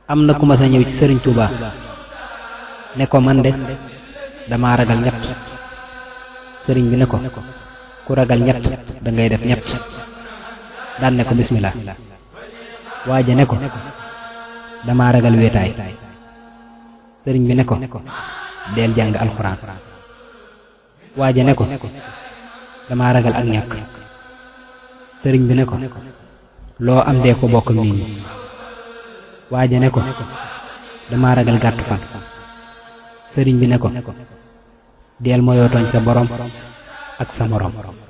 am na ku ma sa ñëw ci sëriñ Touba ne ko man de dama ragal ñett sëriñ bi ne ko ku ragal ñett da ngay def ñett daan ne ko bismillah waaja ne ko dama ragal wéetaay sëriñ bi ne ko deel jàng alxuraan waaja ne ko dama ragal ak ñàkk sëriñ bi ne ko loo am dee ko bokk nit ñi waaja ne ko dama ragal gàttu fan sëriñ bi ne ko deel moyoo tooñ sa borom ak sa moroom